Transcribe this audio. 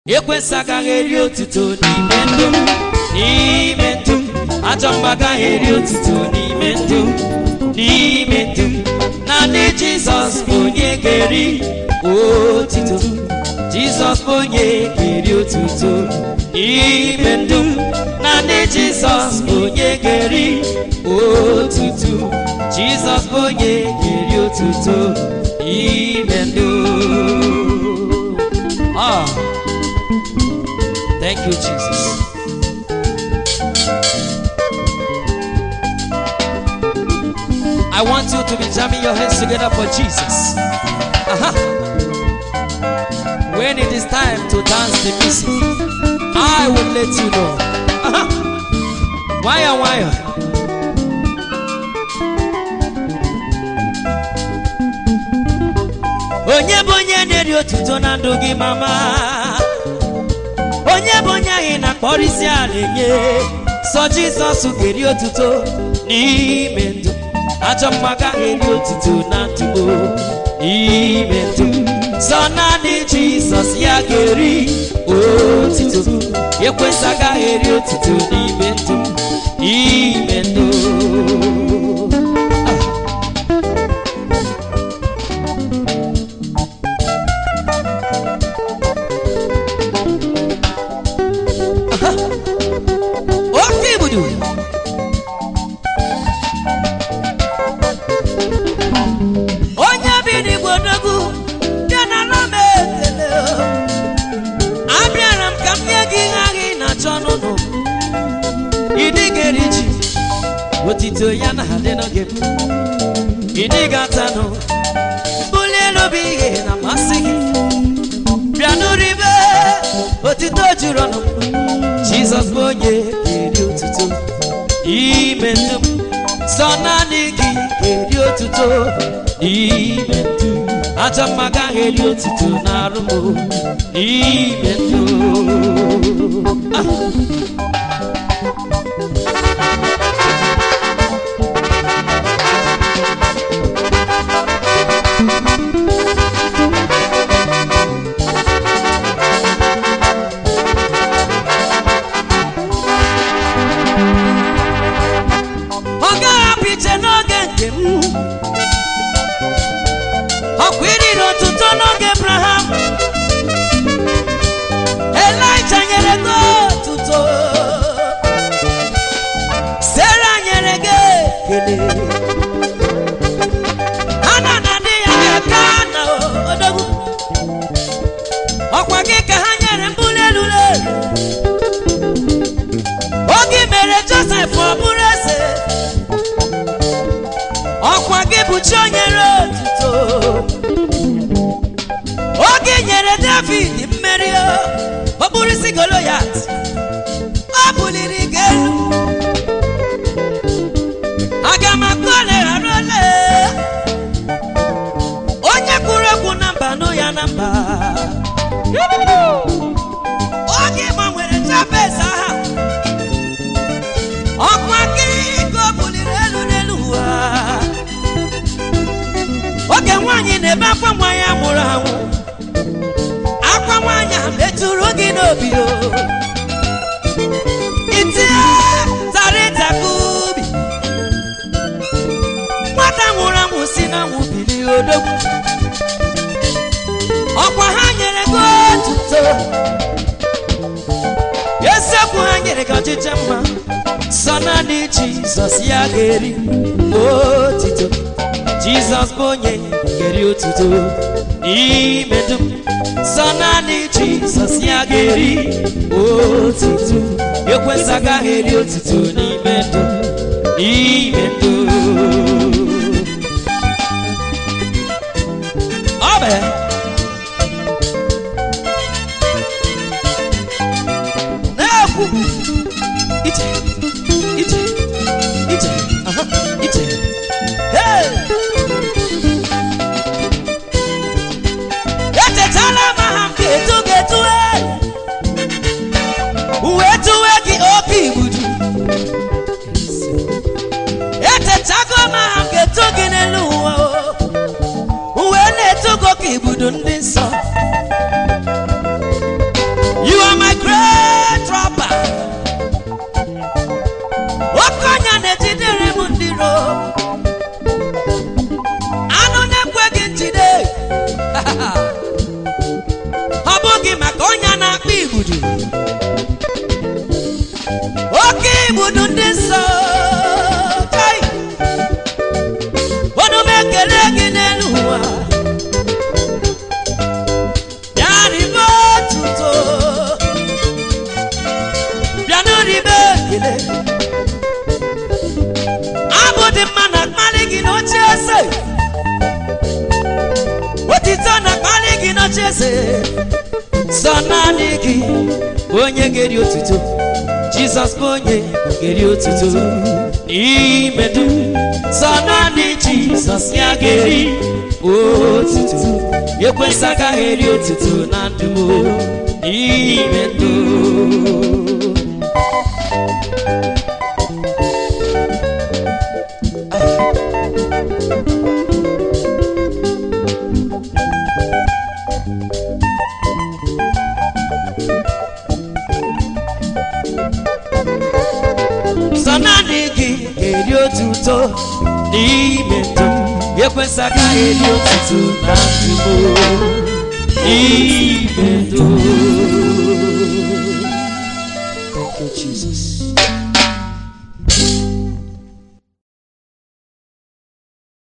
ekwensị agaghị eri otuto n'ime ndụ m n'ime ndụ m ajọ mgbe agaghị eri otuto n'ime ndụ m n'ime ndụ m naanị jizọs bụ onye ga-eri otuto jizọs bụ onye ga-eri otuto n'ime ndụ m naanị jizọs bụ onye ga-eri otuto jizọs bụ onye ga-eri otuto n'ime ndụ Ah. Thank you, Jesus. I want you to be jamming your hands together for Jesus. Aha. When it is time to dance the music, I will let you know. Aha. Wire, wire. Onye bụ onye na-eri otuto na ndụ gị mama onye bụ onye anyị na-akpọrọ isi ala enye sọ jizọs ga-eri otuto n'ime ndụ ajọ mma agaghị eri otuto na ndụ n'ime ndụ sọ naanị jizọs ya ga-eri otuto ekwensị agaghị eri otuto n'ime ndụ n'ime ndụ oke ibudu onye bi n'igbo n'ogwu bịa na ala m ekele abịara m ka m nye gị ihe ahụ ị na-achọ n'ụlọ ịdị ga-eri ji otito ya na adị n'oge m ịdị ga-atanụ mbuli elu bụ ihe na-amasị gị bịa n'uribe otito juru ọnụ m jizọs bụ onye ga-eri otuto ime ndụ m sọ naanị gị ga-eri otuto ime ndụ ajọ mma gaghị eri otuto na arụ m ime ndụ Ah. ọ ga-ahapụ iche n'oge nke m ọkwa iriri otuto n'oge abraham elija nyere gị otuto sera nyere gị ekele hana na di ya ga-aka na odogwu ọkwa gị ka ha nyere mbuli elu elu oge mere josef ọ bụrụ eze ọkwa gị bụ chi onyere otuto oge nyere david mmeri ọ bụrụ isi goloyat ọ buliri gị elu aga m akpọ oleghara ole onye kwuru okwu na mba nụ ya na mba oge gbanwere jabez aha ọkwa gị ka o buliri elu n'elu ụwa oge nwaanyị na-ebe akwa nwa ya nwụrụ anwụ akwa nwaanyị a metụrụ gị n'obi o itinye tarịta ka ubi nwata nwụrụ anwụ si na nwụ bili odogwu ọkwa ha nyere gị otuto eziokwu ha nyere gị ọchịchị mma sọ naanị jizọs ya ga-eri otito jizọs bụ onye ga-eri otuto n'ime dum sọ naanị jizọs ya ga-eri otuto ekwensị agaghị eri otuto n'ime ndụ n'ime ndụ ọ bụ ya. na-ekwu ije ije ije aha ije hey! echetala m aha m ga-etu ga-etu uwe tuwe gị oke igbudu echetago m aha m ga-etu gị n'elu ụwa o. uwe na-etu gị oke igbudu igbudu oke igbudu ndị nsọ kai ọnụ m ekele gị n'elu ụwa bịa ribe otuto bịa n'oribe ekele abụ dị mma na akpali gị n'oche eze otito na akpali gị n'oche eze sọ naanị gị bụ onye ga-eri otuto jizọs bụ onye ga-eri otuto n'ime dum sọ naanị jizọs ya ga-eri otuto ekwensị agaghị eri otuto na ndụ m n'ime ndụ sọ naanị gị ga-eri otuto n'ime ndụ m ekwensị agaghị eri otuto na ndụ m n'ime ndụ Thank you, Jesus.